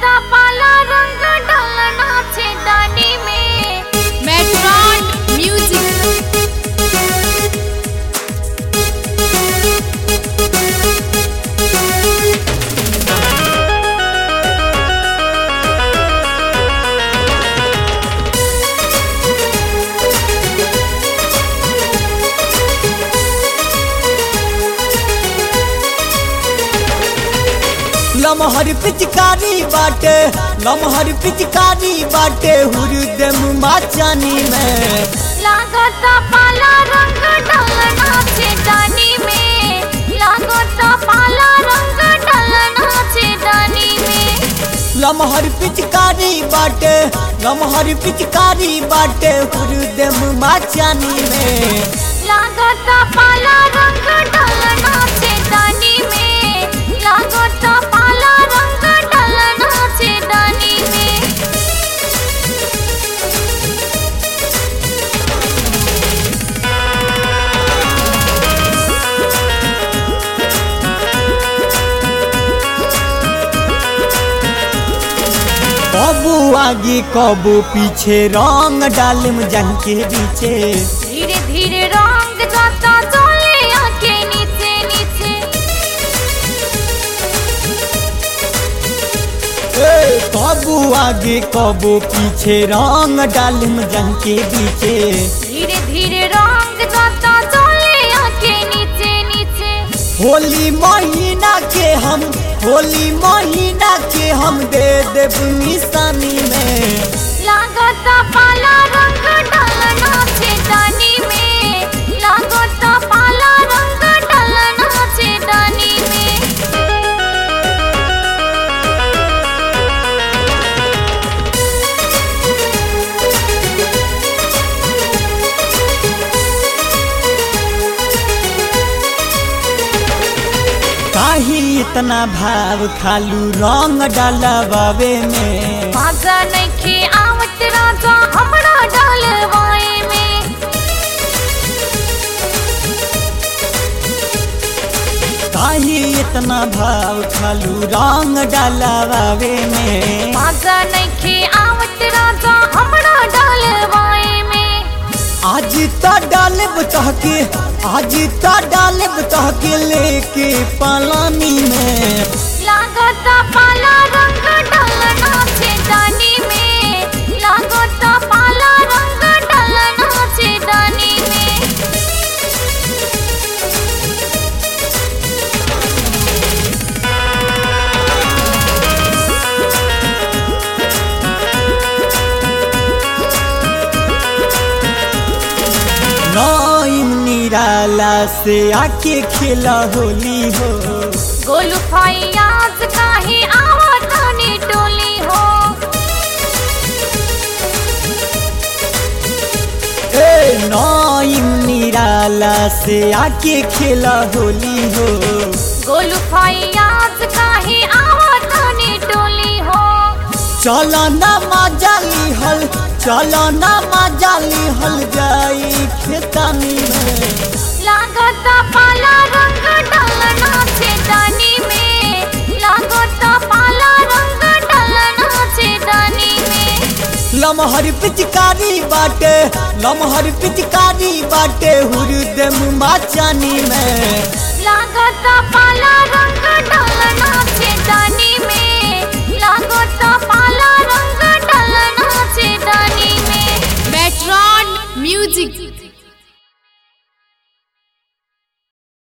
लागता पाला रंग ढलना छे दानी में मेट्रॉन म्यूजिक लमहर पिचकारी बाटे लमहर पिचकारी बाटे हुरदम माचानी में लागता पाला रंग ढलना छे दानी में लागता पाला रंग ढलना छे दानी में लमहर पिचकारी बाटे लमहर पिचकारी बाटे हुरदम माचानी में लागता पाला रंग ढलना छे दानी में लागता पाला रंग ढलना छे दानी में कबू आगे कबू पीछे रंग डालम जंग के बीचे धीरे धीरे रंग जाता चले आके नीचे नीचे ए, कबू आगे कबू पीछे रंग डालम जंग के बीचे धीरे धीरे रंग जाता चले आके नीचे नीचे होली महीना के हम होली महीना के हम दे देब निशानी में लागता पाला रंग ढलना छे दानी में लागता पाला रंग ढलना छे दानी में काहे इतना भाव खालू रंग डालबावे में मजा नइखे आवत राजा हमरा डालवाए में काहे इतना भाव खालू रंग डालबावे में मजा नइखे आवत राजा हमरा डालवाए में आज तो डालब चहके आज तो डालब चहके लेके पलानी में लागता पाला रंग ढलना छे दानी में लागता पाला रंग ढलना छे दानी में नईम निराला से आके खेला होली हो गोलू फैयाज काहे आवत हनी टोली हो ए नईम निराला से आके खेला होली हो गोलू फैयाज काहे आवत हनी टोली हो चलो ना मजाली हल चलो ना मजाली हल जाई खेतानी में लागता पाला रंग ढलना छे दानी में लागता पाला रंग ढलना छे दानी में लमहर पिचकारी बाटे लमहर पिचकारी बाटे हुरदम माचानी में लागता पाला रंग ढलना